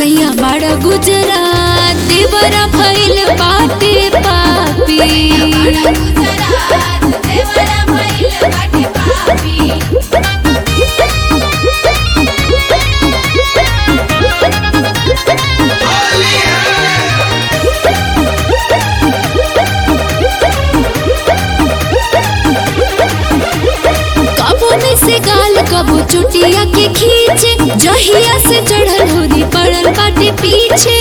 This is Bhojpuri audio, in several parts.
सैया बड़ा गुजरात देवरा भइल बाटे पापी कबो में से गाल कबो चुटिया के खींचे जहिया से चढ़ल होरी पड़ल बाटे पीछे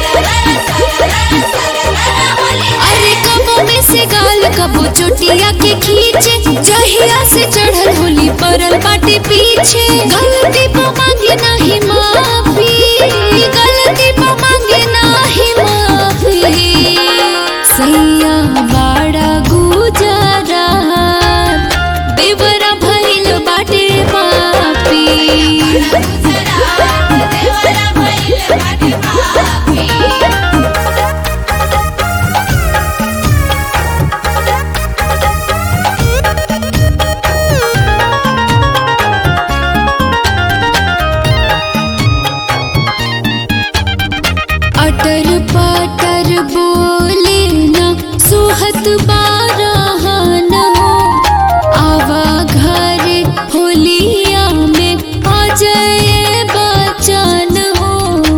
अरे कबो में से गाल कबो चुटिया के खींचे जहिया से चढ़ल होली पड़ल बाटे पीछे गलती पर मांगे नाही माफी गलती पर मांगे नाही माफी सैया बाड़ा गुजरा देवरा भइल बाटे पापी अटर पटर बोले न सुहत बारहन हो आवा घर होलिया में अजय बचन हो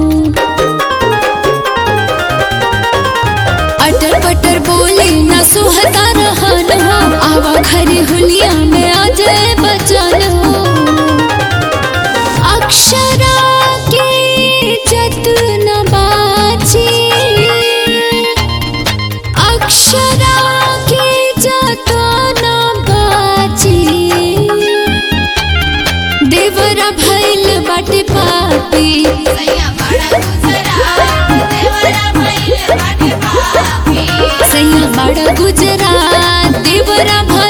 अटर पटर बोले न सुहता रहन हो आवा घर होलिया में अजय बचन हो अक्षरा के जतन बाची अक्षरा के जतन बाची देवरा भइल बाटे पापी सैया बड़ा गुजरात देवरा